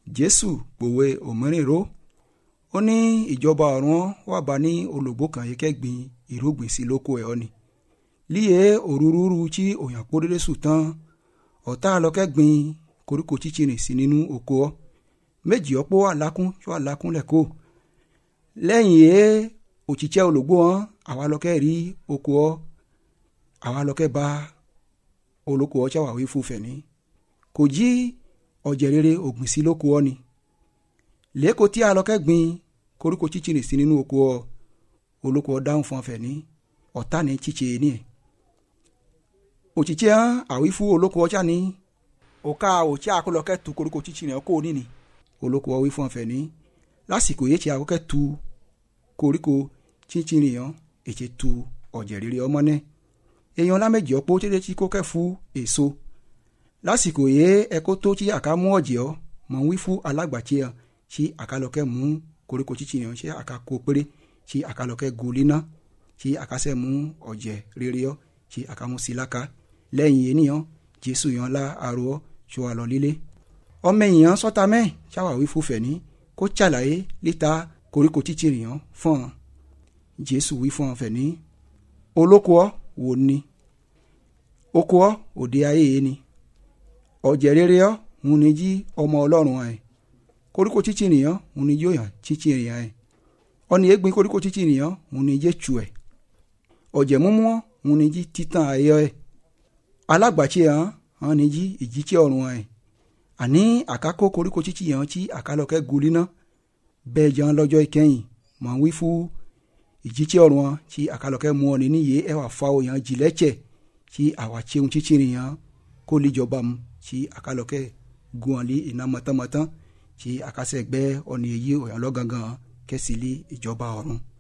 jésù pòwe òmíràn ró ó ní ìjọba ọ̀run wà bá ní olùgbò kan yìí kẹ́gbìn ìrúgbìn sí lóko ẹ̀ ọ́ ni líye òrúurú tí òyàn pọ́ dédé sùn tán ọ̀tá lọ́kẹ́gbìn koríko chíchìrìn sí nínú oko ọ́ méjì ọ̀pọ̀ àlákún tó àlákún lẹ́kọ̀ọ́ lẹ́yìn ẹ̀ òtítẹ́ olùgbò wọn àwa lọ́kẹ́ rí oko ọ́ àwa lọ́kẹ́ bá olóko ọ́ ṣàwáwí fún fẹ̀ní kò jí ọ̀jẹ̀ rere ògbìn sí lóko ọ́ ni lẹ́kọ̀ọ́ tí a lọ́kẹ́ gbìn koríko chíchìrìn sí nínú oko ọ́ olóko ọ́ dáhùn fún fẹ̀ní ọ̀tá ní chíchì ní ẹ̀ òtítẹ́ àwí fún olóko ọjà ní òka òtí àkọlọ́kẹ́ tu koríko chíchìrìn ọ́ kó o níní olóko ọ́ wí fún fẹ̀ní lásìkò yìí tí àkọ́kẹ́ tu koríko chíchìrìn ọ́ ètè tu ọ̀jẹ̀ rere ọmọ náà èèyàn lámẹ́jì ọ̀pọ̀ tẹ́lẹ̀ tí kò kẹ́ fún èso lásìkò yìí ẹ̀kọ́ tó tí àká mú ọ̀jẹ̀ ọ́ mọ̀ ń wí fún alágbàtí ẹ̀ tí àkàlọ́kẹ́ mú koríko chíchìrìn ọ́ tí àká kó péré tí àkàlọ́kẹ́ goli ná tí àkásẹ́ mú ọ̀jẹ̀ rere ọ́ tí àká mú sí láka lẹ́yìn ènìyàn jésù yàn lá aró ọ́ tí wà lọ lílé ọmọ èèyàn sọ́ta mẹ́ ṣàwáwí fún fẹ̀ní kó ṣàlàyé líta koríko chíchìrìn ọ́ fún ọ jésù wí fún ọ fẹ̀ní olóko ọ́ wò ni oko ọ́ òde ayé yìí ni ọ̀jẹ̀ rere ọ́ ń ní jí ọmọ ọlọ́run ẹ̀ koríko chíchìrìn ọ́ ń ní yóò yàn chíchìrìn ẹ̀ ọ̀nì égbin koríko chíchìrìn ọ́ ń ní jẹ́ tù ẹ̀ ọ̀jẹ̀ múmú ọ́ ń ní jí títàn ayé ẹ̀ alágbàtí ẹ̀ hàn ní jí ìjítsí ọ̀run ẹ̀ àní àkákó koríko chíchìrìn ọ́ tí àkálọ́kẹ́ goli ná bẹ́ẹ̀ jẹun lọ́jọ́ ìkẹyìn mọ̀ ń wí fún ìjítsí ọ̀run ọ́ tí àkálọ́kẹ́ mú ọ ní níyè ẹ̀ wà fa òyàn jìlẹ́tsẹ̀ tí àwa tseun tsitsiri yẹn kó lè jọba mu tí àkàlọ́kẹ́ gun ọ̀lì iná mọ̀tánmọ̀tán tí àkàsẹ̀ gbẹ́ ọ̀nì èyí òyàn lọ́gangan kẹ́sì lé ìjọba ọ̀run